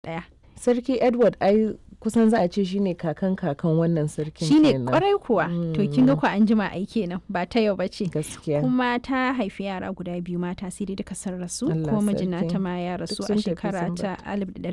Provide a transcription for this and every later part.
ɗaya. Sarki Edward ai kusan za a ce shine kakan kakan wannan sarkin Shine kenan. kwarai kuwa. To kin ga ku an jima ai kenan ba ta yau bace. Gaskiya. Kuma ta haifi yara guda biyu mata sai dai duka sun rasu. Allah Kuma mijina sarki. ta ma ya rasu Duk a sun tafi shekara sun ta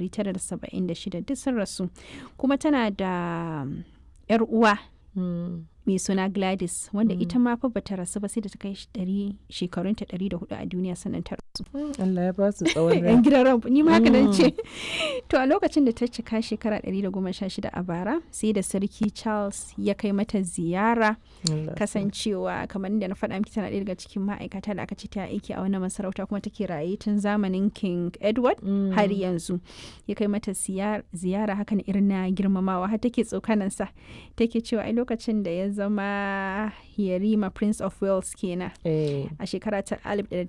1976 duk sun rasu. Kuma tana da yar uwa Mm. mai suna Gladys wanda ita ma fa bata rasu ba sai da ta kai ɗari shekarunta ɗari da hudu a duniya sannan ta rasu. Allah ya ba su tsawon rai. yan gidan ran ni ma haka nan ce to a lokacin da ta cika shekara 116 a bara sai da sarki Charles ya kai mata ziyara Allah. kasancewa kamar da na faɗa miki tana ɗaya daga cikin ma'aikata da aka ce ta aiki a wannan masarauta kuma take raye tun zamanin King Edward Mm. har yanzu ya kai mata ziyar- ziyara haka na irin na girmamawa har take tsokanansa take cewa ai lokacin da ya zama yarima prince of wales kenan Eh. a shekara ta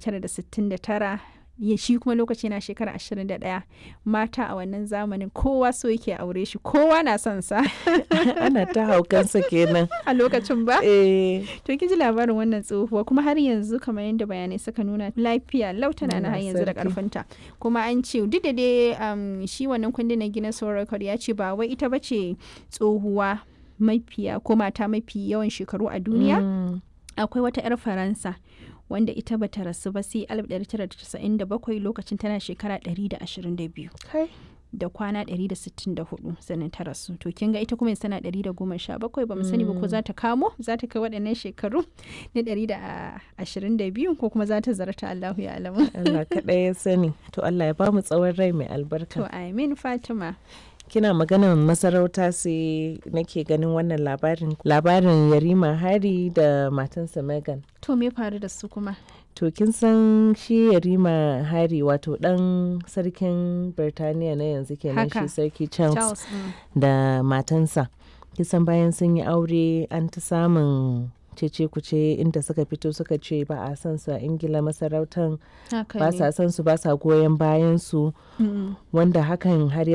1969 ya shi kuma lokaci na shekara 21 mata a wannan zamanin kowa so yake aure shi kowa na son sa Ana ta haukansa kenan. a lokacin ba Eh. to kin ji labarin wannan tsohuwa kuma har yanzu kamar yadda bayanai suka nuna lafiya lautana na har Allah yanzu da sarki. karfinta kuma an ce duk da dai um, shi wannan kundin na Guinness World Record ya ce ba wai ita bace tsohuwa mafiya ko mata mafi yawan shekaru a duniya Mm. akwai wata 'yar faransa wanda ita bata rasu ba sai 1997 lokacin tana shekara 122 Kai. da kwana 164 sannan ta rasu to kin ga ita kuma yanzu tana 117 ba mu sani ba ko za ta kamo za ta kai waɗannan shekaru na 122 ko kuma za ta zarta Allahu ya alamu Allah kaɗai ya sani. To Allah ya ba mu tsawon rai mai to albarka. amin Fatima Kina maganar masarauta sai nake ganin wannan labarin labarin Yarima Hari da matansa Megan. to me faru da su kuma To kin san shi Yarima Hari wato ɗan sarkin Birtaniya na yanzu kenan Haka. shi sarki Charles, Charles mm. da matansa. Kisan bayan sun yi aure an ta samun cece kuce inda suka fito suka ce ba a san su a Ingila masarautan haka ba ne sa san su ba sa goyon bayan su Mm. wanda hakan har ya